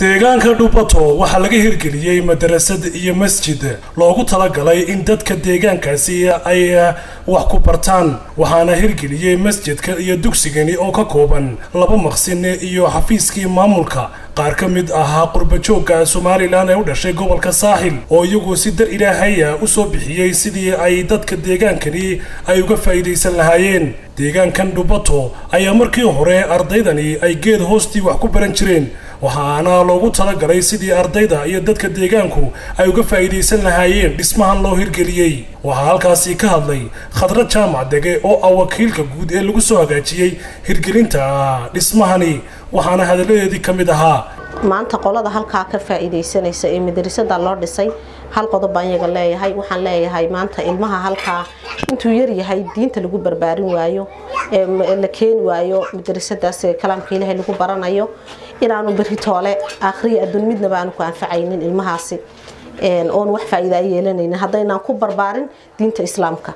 deegaanka dhubato waxaa laga hirgeliyey madarasad iyo masjid loogu talagalay in dadka deegaankaasi ay wax ku bartaan waxaana hirgeliyey masjidka iyo dugsigani oo ka kooban laba maqsin iyo xafiiskii maamulka qaar ka mid ahaa qurbajoogga somalilan ee u dhashay gobolka saaxil oo iyagu si dar ilaahaya u soo bixiyey sidii ay dadka deegaankani ay uga faa'iidaysan lahaayeen deegaankan dhubato ayaa markii hore ardaydani ay geed hoostii wax ku baran jireen waxaana loogu talagalay sidii ardayda iyo dadka deegaanku ay uga faa'iidaysan lahaayeen dhismahan loo hirgeliyey waxaa halkaasi ka hadlay khadra jaamac dege oo ah wakiilka guud ee lagu soo hagaajiyey hirgelinta dhismahani waxaana hadalladeedii ka mid ahaa maanta qolada halkaa ka faa'iidaysanaysa ee madrasada loo dhisay hal qodob baan iyaga leeyahay waxaan leeyahay maanta ilmaha halkaa intuu yar yahay diinta lagu barbaarin waayo ee la keeni waayo madrasadaas kalaamka ilaahay lagu baranayo inaanu berri toole akhriya adduun midnaba aanu ku anfacaynin ilmahaasi oon wax faa'iida ay yeelanaynin haddaynaan ku barbaarin diinta islaamka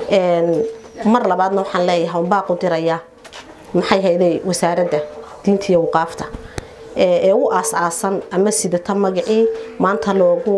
mar labaadna waxaan leeyahay unbaaqu dirayaa maxay hayday wasaaradda diinta iyo waqaafta ee u aas-aasan ama sidata magacii maanta loogu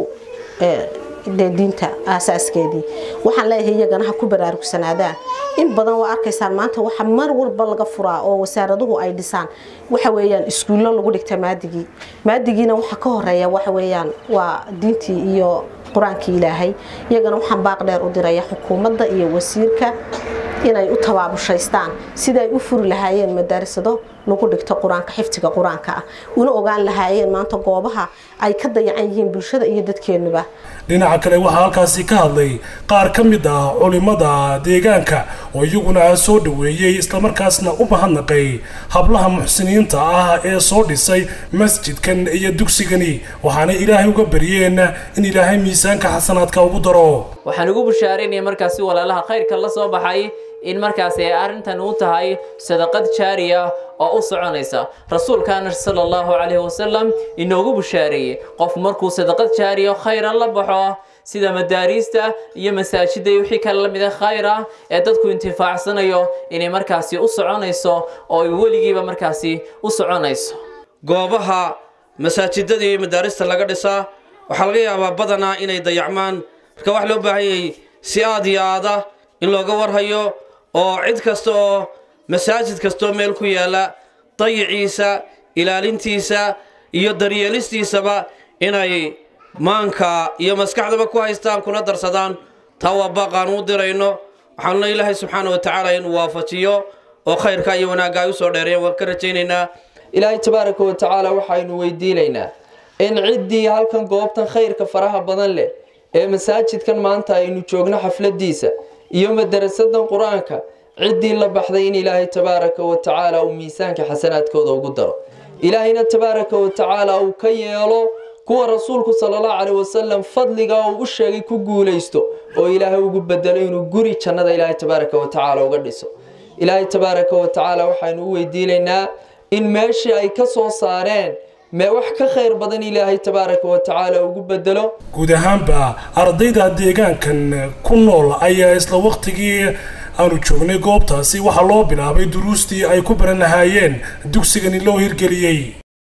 diinta aasaaskeedii waxaan leeyahay iyagana ha ku baraarugsanaadaan in badan waa arkaysaan maanta waxa mar walba laga furaa oo wasaaraduhu ay dhisaan waxa weeyaan iskuullo lagu dhigta maadigii maadigiina waxa ka horeeya waxa weeyaan waa diintii iyo qur-aankii ilaahay iyagana waxaan baaq dheer u diraya xukuumadda iyo wasiirka inay u tabaabushaystaan sida ay u furi lahaayeen madaarisado lagu dhigto qur-aanka xifdiga qur-aanka ah una ogaan lahaayeen maanta goobaha ay ka dayacan yihiin bulshada iyo dadkeennuba dhinaca kale waxaa halkaasi ka hadlay qaar ka mid ah culimada deegaanka oo iyaguna soo dhoweeyey islamarkaasna u mahadnaqay hablaha muxsiniinta ah ee soo dhisay masjidkan iyo dugsigani waxaana ilaahay uga baryeen in ilaahay miisaanka xasanaadka ugu daro waxaan ugu bushaaraynaya markaasi walaalaha khayrka la soo baxay in markaasi ay arrintan u tahay sadaqad jaariya oo u soconaysa rasuulkaana sala allahu calayhi wasalam inoogu bushaareeyey qof markuu sadaqad jaariya khayran la baxo sida madaariista iyo masaajida iyo wixii kale la mida khayra ee dadku intifaacsanayo inay markaasi u soconayso oo ay weligiiba markaasi u soconayso goobaha masaajidada iyo madaarista laga dhisaa waxaa laga yaabaa badanaa inay dayacmaan marka wax loo baahan yahay si aad iyo aada in looga warhayo oo cid kasta oo masaajid kastaoo meel ku yaalla dayiciisa ilaalintiisa iyo daryeelistiisaba inay maanka iyo maskaxdaba ku haystaan kuna darsadaan taa waa baaqaan u dirayno waxaanuna ilaahay subxaana wa tacaala inuu waafajiyo oo khayrka iyo wanaagga ay u soo dheereeyeen waan ka rajaynaynaa ilaahay tabaaraka wa tacaala waxaynu weydiinaynaa in ciddii halkan goobtan khayrka faraha badan leh ee masaajidkan maanta aynu joogno xafladiisa iyo madarasadan qur-aanka ciddii la baxday in ilaahay tabaaraka wa tacaala uu miisaanka xasanaadkooda ugu daro ilaahayna tabaaraka wa tacaala uu ka yeelo kuwa rasuulku sala allahu caleyh wasalam fadliga uu u sheegay ku guulaysto oo ilaahay ugu bedelo inuu guri jannada ilaahay tabaaraka wa tacaala uga dhiso ilaahay tabaaraka wa tacaala waxaynu u weydiinaynaa in meeshii ay ka soo saareen mee wax ka khayr badan ilaahay tabaaraka wa tacaala ugu bedelo guud ahaanba ardayda deegaankan ku nool ayaa isla waqtigii aanu joognay goobtaasi waxaa loo bilaabay duruustii ay ku baran lahaayeen dugsigani loo hirgeliyey